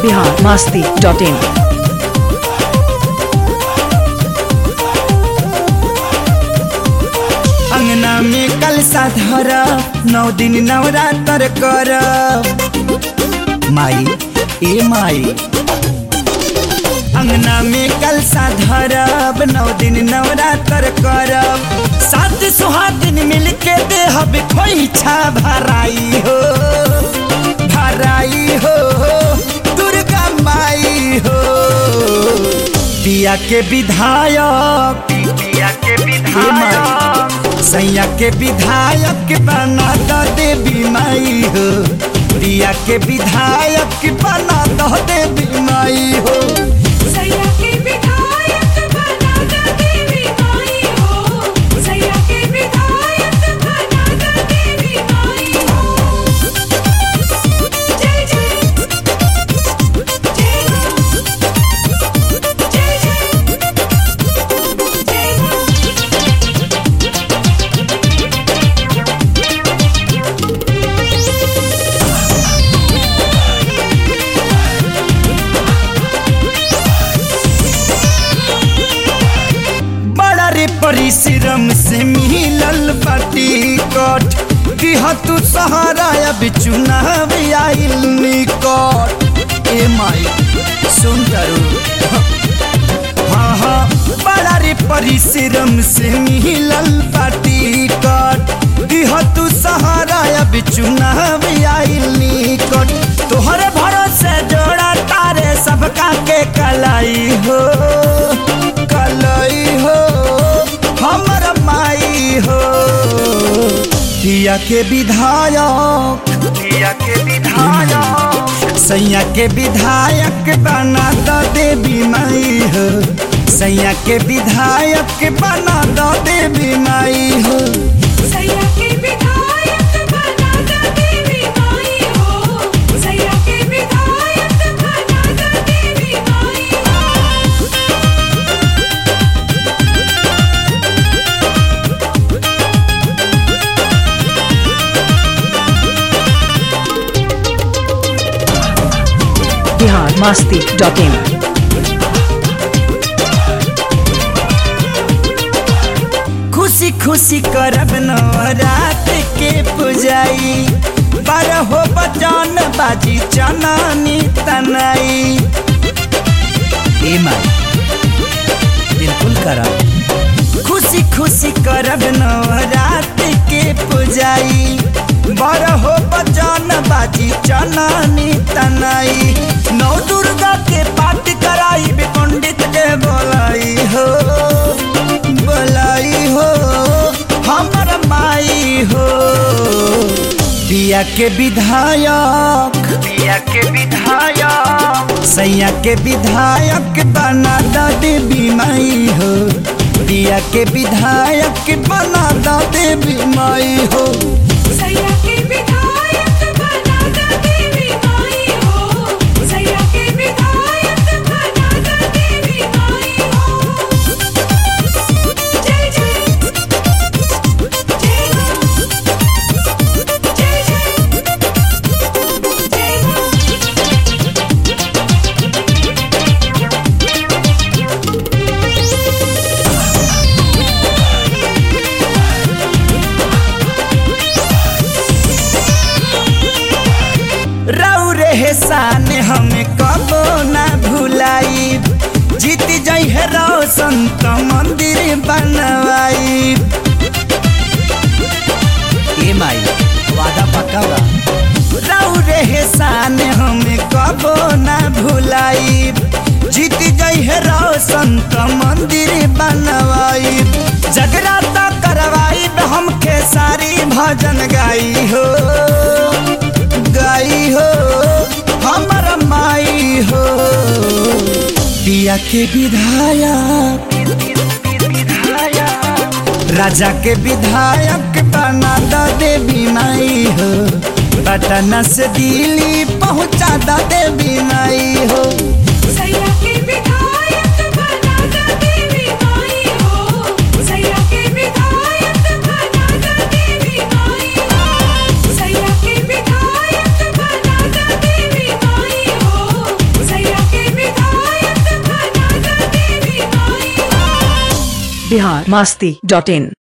Bihar Masti dot इन अंगना में कलसा धर नौ दिन नवरात्र कर माई ए माई अंगना में कलसा धरब नौ दिन नवरात्र करब सात सुहागिन मिल के देहब खोइछा भराई हो भराई हो दुर्गा माई हो पिया के विधायक पिया के विधायक सैया के विधायक बना दो देवी माई हो प्रिया के विधायक बना दो देवी माई हो सैया के विधायक बना द देवी माई हो सैया के विधायक बना द देवी माई हो जय जय जय जय जय जय बड़ा रे परिश्रम से मिलल बाटी कट दिह तू सहारा अब चुनाव आइल निकट ए माई सुन करू हाँ हाँ बड़ा रे परिश्रम से मिलल बाटी कट दिह तू सहारा अब चुनाव आइल निकट तोहरे भरोसे जोड़ा तारे सबका के कलाई हो कलाई हो हमर माई हो पिया के विधायक पिया के विधायक सैया के विधायक बना दो देवी माई हो सैया के विधायक बना दो देवी माई हो सैया के विधायक बना द देवी माई हो सैया के विधायक बना द देवी माई हो बिहार मास्ती डॉट इन खुशी खुशी करब नवरात के पुजाई बारह बचन बाजी चनानी तनाई ए माई बिल्कुल करब खुशी खुशी करब नवरात के पुजाई बारह बचन बाजी चनानी तनाई नौ दुर्गा के पाठ कराई पंडित के बोलाई हो बोलाई हो हमर माई हो पिया के विधायक पिया के विधायक सैया के विधायक बना दो देवी माई हो पिया के विधायक बना दो देवी माई हो सैया के विधायक बना द देवी माई हो सैया के विधायक बना द देवी माई हो जय जय जय जय जय जय रौ रे शान हमें कबो ना भुलाई जीत जई है रोशन तो मंदिर बनवाई ए माई वादा पक्का बा रौ रे शान हमें कबो ना भुलाई जीत गई है रोशन तो मंदिर बनवाई जगराता करवाई हमके सारी भजन गाई हो गाई हो हमर माई हो पिया के विधायक राजा के विधायक बना दो देवी माई हो पटना से दिल्ली पहुंचा दो देवी माई हो सैया के विधायक बना द देवी माई हो सैया के विधायक बना द देवी माई हो सैया के विधायक बना द देवी माई हो बिहार मास्ती डॉट इन